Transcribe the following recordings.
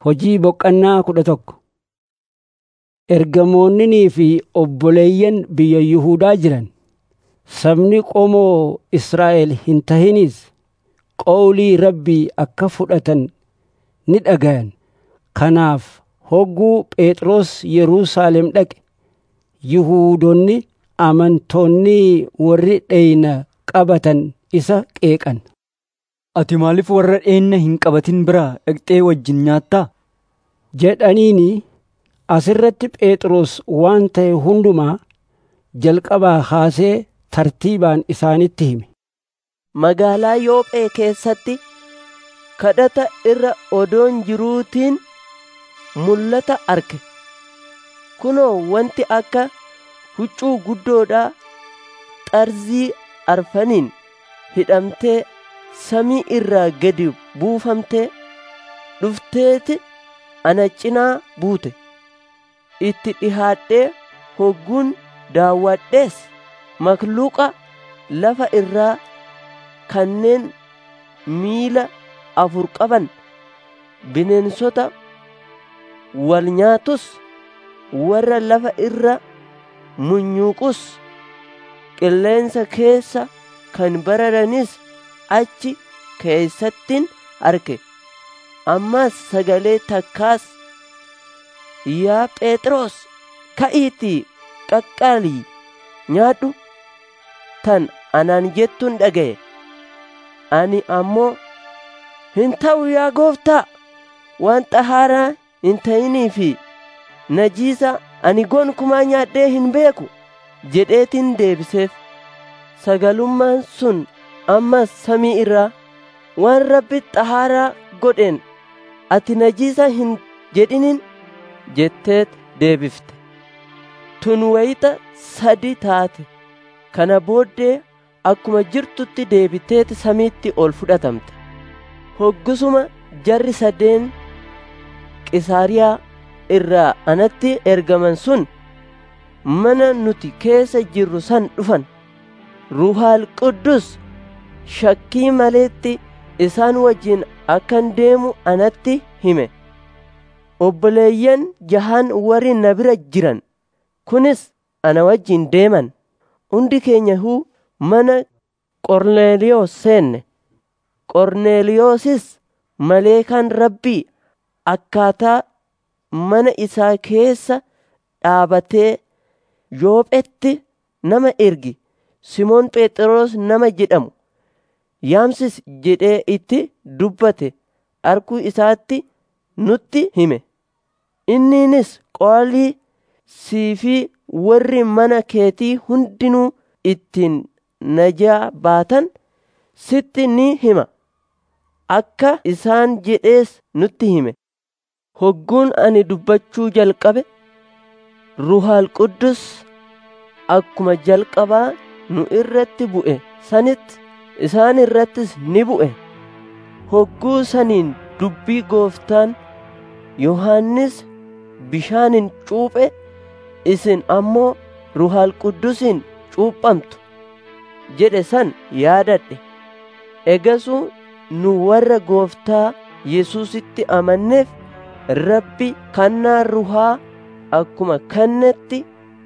Hojii boqqannaa kudha tokko. Ergamoonninii fi obboleeyyan biyya Yihuudaa jiran sabni qomoo Israa'el hin tahinis qawlii Rabbii akka fudhatan ni dhagayan. Kanaaf hogguu Phexros Yerusaalem dhaqe Yihuudoonni amantoonni warri dheyna qabatan isa qeeqan. Ati maaliif warra dheenna hin qabatin biraa dhaqxee wajjin nyaattaa? jedhaniini asirratti Phexros waan ta'e hundumaa jalqabaa kaasee tartiibaan isaanitti hime. Magaalaa Yoophee keessatti kadhata irra odoon jiruutiin mul'ata arge. Kunoo wanti akka huccuu guddoodhaa xarzii arfaniin hidhamtee samii irraa gadi buufamtee dhufteeti ana cinaa buute. Itti dhihaadhee hogguun daawwadhees makluuqa lafa irraa kanneen miila afur qaban bineensota wal nyaatus warra lafa irra munyuuqus qilleensa keessa kan bararanis achi keessattin arge ammas sagalee takkaas yaa phexros ka'iitii qaqqaalii nyaadhu tan anaan jettuun dhaga'e ani ammoo hin ta'u yaa gooftaa waan xahaaraa hin ta'inii fi najiisa ani gonkumaa nyaadhee hin beeku jedheetin deebiseef sagalummaan sun ammas samii irraa waan rabbi xahaaraa godheen ati najiisa hin jedhinin jetteet deebifte tun wayita sadi taate kana booddee akkuma jirtutti deebiteeti samiitti ol fudhatamte hoggusuma jarri sadeen qisaariyaa irraa anatti ergaman sun mana nuti keessa jirru san dhufan ruhaal quddus shakkii maleetti isaan wajjin akkan deemu anatti hime obboleeyyan jahan warri na bira jiran kunis ana wajjin deeman hundi keenya huu mana qorneeliyoos seenne qorneeliyoosis maleekaan rabbii akkaataa mana isaa keessa dhaabatee yoophetti nama ergi simoon phexros nama jedhamu yaamsis jedhee itti dubbate arkuu isaatti nutti hime inniinis qoolii sii fi warri mana keetii hundinuu ittiin najaa baatan sitti ni hima akka isaan jedhees nutti hime hogguun ani dubbachuu jalqabe ruhaal quddus akkuma jalqabaa nu irratti bu'e sanitti isaan irrattis ni bu'e hogguu saniin dubbii gooftaan yohannis bishaanin cuuphe isin ammoo ruhaal quddusiin cuuphamtu jedhe san yaadadhe egasuu nu warra gooftaa yesuusitti amanneef rabbi kannaa ruhaa akkuma kannetti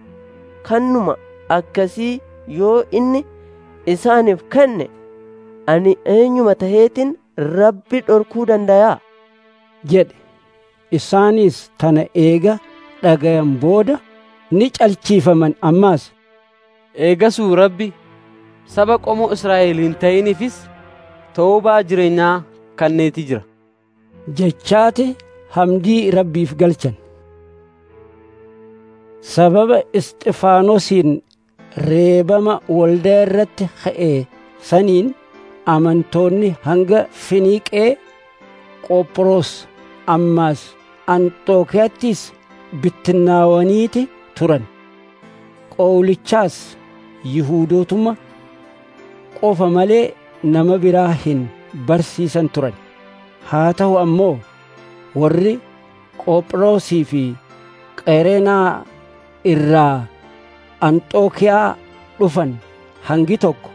kannuma akkasii yoo inni isaaniif kenne ani eenyuma taheetin rabbi dhorkuu dandayaa jedhe isaanis tana eega dhagayan booda ni calchiifaman ammaas eegasuu rabbi saba qomoo Israa'el hin ta'iniifis toobaa jireenyaa kanneeti jira jechaati hamdii rabbiif galchan sababa isxifaanosiin reebama waldaa irratti ka'e saniin amantoonni hanga finiiqee qophiroos ammaas anxookiyaattis bittinnaawaniiti turan qowlichaas yihuudootuma qofa malee nama biraa hin barsiisan turan haa ta'u ammoo warri qophiroosii fi qereenaa irraa anxookiyaa dhufan hangi tokko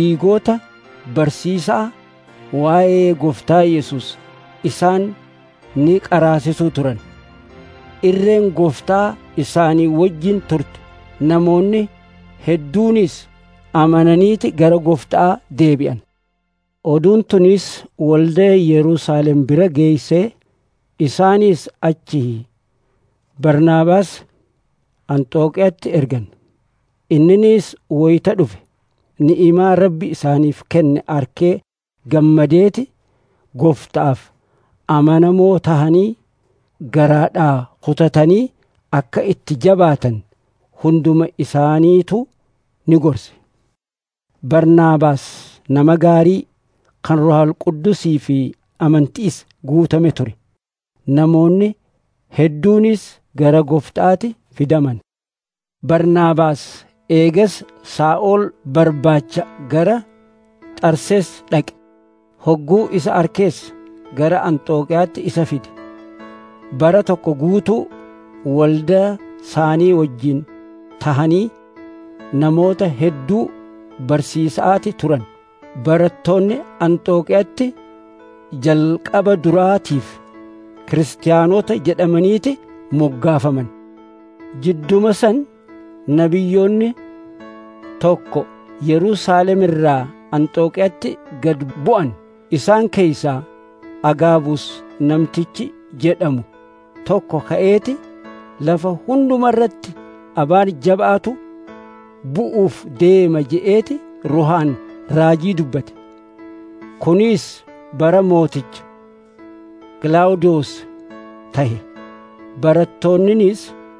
giriigota barsiisaa waa'ee gooftaa yesus isaan ni qaraasisuu turan irreen gooftaa isaanii wajjin turte namoonni hedduunis amananiiti gara gooftaa deebi'an oduun tunis waldaa yerusaalem bira geeysee isaanis achi barnaabaas anxooqiyaatti ergan inninis woyta dhufe ni'imaa rabbi isaaniif kenne arkee gammadeeti gooftaaf amanamoo tahanii garaadhaa kutatanii akka itti jabaatan hunduma isaaniitu ni gorse barnaabaas nama gaarii kan rohal quddusii fi amantiis guutame ture namoonni hedduunis gara gooftaatti fidaman barnaabaas eegas saa'ol barbaacha gara xarsees dhaqe hogguu isa arkees gara anxooqiyaatti isa fide bara tokko guutuu waldaa isaanii wajjin tahanii namoota hedduu barsiisaati turan barattoonni anxooqiyaatti jalqaba duraatiif kiristaanota jedhamaniiti moggaafaman jidduma san nabiyyoonni tokko yerusaalem irraa anxooqiyaatti gad bu'an isaan keeysaa agaabus namtichi jedhamu tokko ka'eeti lafa hunduma irratti abaan jabaatu bu'uuf deema je'eeti ruhaan raajii dubbate kunis bara mooticha gilaawudoos tahe barattoonninis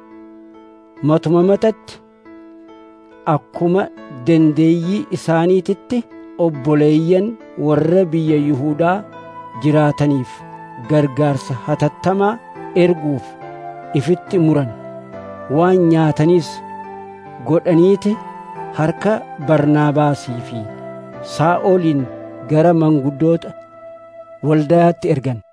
matuma matatti akkuma dandeeyyii isaaniititti obboleeyyan warra biyya Yihuudaa jiraataniif gargaarsa hatattamaa erguuf ifitti muran waan nyaataniis godhaniiti harka barnaabaasii fi saa'oliin gara manguddoota waldayaatti ergan